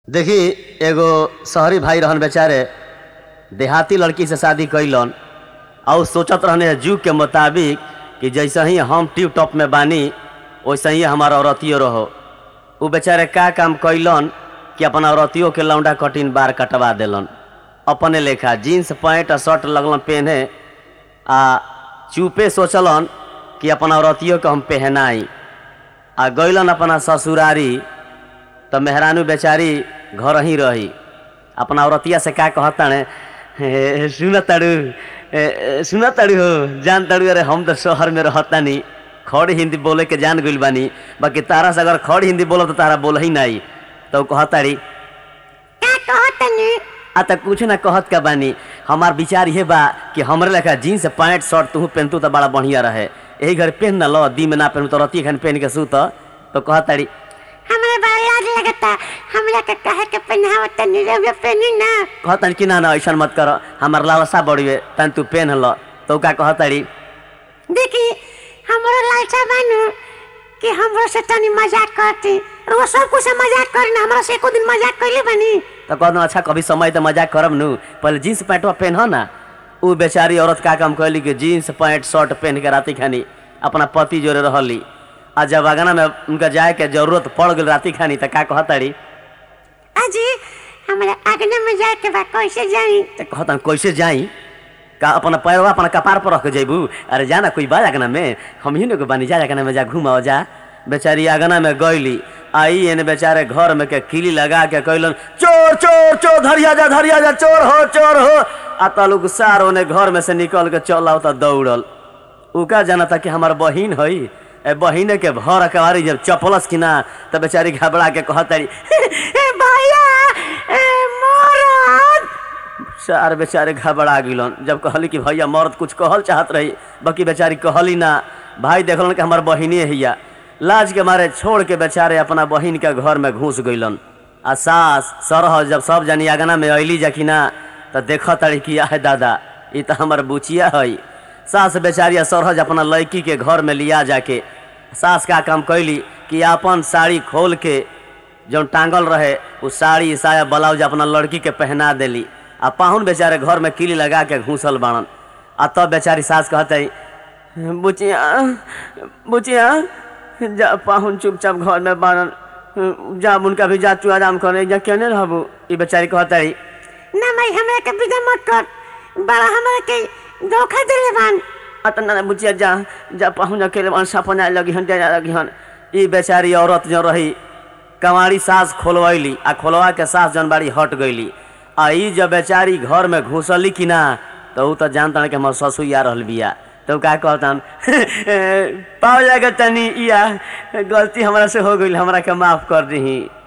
देखी एगो शहरी भाई रहन बेचारे देहाती लड़की से शादी कैलन और सोचत रहने जुग के मुताबिक कि जैसे ही हम टिप टॉप में बानी वैसे ही हमारा औरतियो रहो उ बेचारे का काम कैलन कि अपन औरतियों के लौंडा कटिन बार कटवा देलन अपने लेखा जीन्स पैंट आ शर्ट लगलन पहने आ चुपे सोचलन कि अपन औरतियों के हम पहनाई आ गैलन अपना ससुरारी तो मेहरानू बेचारी घर ही रही अपना औरतिया से का कहता सुन ताड़ू सुन ताड़ू हो जान ताड़ू अरे हम तो शहर में रहता नहीं खड़ी हिंदी बोले के जान गइल बानी बाकी तारा से अगर खड़ी हिंदी बोलो तो तारा बोल ही नहीं तो कहताड़ी का कहतनी आ त कुछ ना कहत का बानी हमार विचार ये बा कि हमरे लेखा जीन्स पैंट शर्ट तू पहनतू तो बड़ा बढ़िया रहे यही घर पहन ना लो दी में ना पहनू तो रती खान पहन के सूत तो कहताड़ी हमरा बड़ा लाज लगता हमरा के कहे के पहनावत तनी रउआ पहनी ना कहतन कि ना ना ऐसा मत कर हमार लालसा बढ़िए तन तू पेन ल तो का कहताड़ी देखी हमरो लालसा बानू कि हमरो से तनी मजाक करती रउआ सब कुछ से मजाक करी ना हमरा से एको दिन मजाक कइले बानी तो कहना अच्छा कभी समय तो मजाक करब नु पहले जीन्स पैंटवा पहन ना उ बेचारी औरत का काम कहली कि जीन्स पैंट शर्ट पहन के राती खानी अपना पति जोरे रहली आ जब अगना में उनका जाए के जरूरत पड़ गई राती खानी तो का कहताड़ी अजी हमरा आगना में जाए के बा कैसे जाई तो कहतन कैसे जाई का अपना पैरवा अपना कपार पर रख के जैबू अरे जाना कोई बा अगना में हम ही ने बानी जा अगना में जा घुमाओ जा बेचारी अगना में गईली आई एने बेचारे घर में के किली लगा के कहलन चोर चोर चोर धरिया जा धरिया जा चोर हो चोर हो आ तलुक सार ओने घर में से निकल के चल आओ दौड़ल उ का जाना था कि हमार बहिन हई ए बहिने के भर अकबारी जब चपलस कि ना तब बेचारी घबरा के कहतारी ए भैया ए मोरद सार बेचारे घबरा गिलन जब कहली कि भैया मर्द कुछ कहल चाहत रही बाकी बेचारी कहली ना भाई देखलन कि हमार बहिने हैया लाज के मारे छोड़ के बेचारे अपना बहिन के घर में घुस गइलन आ सास सरह जब सब जनी आगना में अली जा कि ना तो देख तड़ी कि है दादा ई तो हमार बुचिया है सास बेचारी आ सरहज अपना लड़की के घर में लिया जाके सास का काम कैली कि अपन साड़ी खोल के जौन टांगल रहे उ साड़ी साया ब्लाउज अपना लड़की के पहना देली आ पाहुन बेचारे घर में किली लगा के घूसल बाड़न आ तब बेचारी सास कहते बुचिया बुचिया जा पाहुन चुपचाप घर में बाड़न जा उनका भी जा तू आराम करे जा केने रहबू ई बेचारी कहते ना भाई हमरा के विदा मत कर बड़ा हमरा के धोखा देले बान अतना ना बुचिया जा जा पाहुन अकेले बाड़न सपना लगी हन डेरा लगी हन ई बेचारी औरत जो रही कमारी सास खोलवैली आ खोलवा के सास जौन बाड़ी हट गईली आ ई जब बेचारी घर में घुसली कि ना तो ऊ तो जानता कि हमार ससुर आ रहल बिया तो का कहतन पाओ जाएगा तनी इया गलती हमरा से हो गई हमरा के माफ कर दही